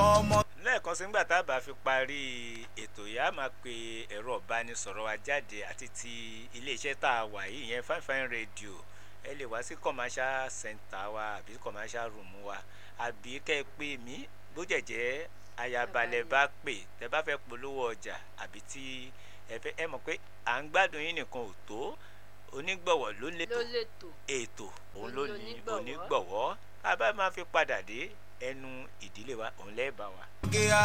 ọmọ. lẹ́ẹ̀kan sí nígbà tá a bá fi parí ètò yìí a máa pe ẹ̀rọ ìbánisọ̀rọ̀ wa jáde àti ti iléeṣẹ́ tá a wà yìí ìyẹn fine fine radio ẹ lè wá sí commercial center wa àbí commercial room wa àbí kẹ́ ẹ pè mí bó jẹ̀jẹ́ ayabalẹ̀ bá pè tẹ́ bá fẹ́ polówó ọjà àbí tí ẹ fẹ́ ẹ mọ̀ pé à ń gbádùn yín nìkan ò tó onígbọ̀wọ́ ló lè ló tó lè tò ètò òun ló ní Onígbọ̀wọ́. onígbọ̀wọ́ a bá máa fi padà dé ẹnu ìdílé wa òun lẹ́ẹ̀ bá wa.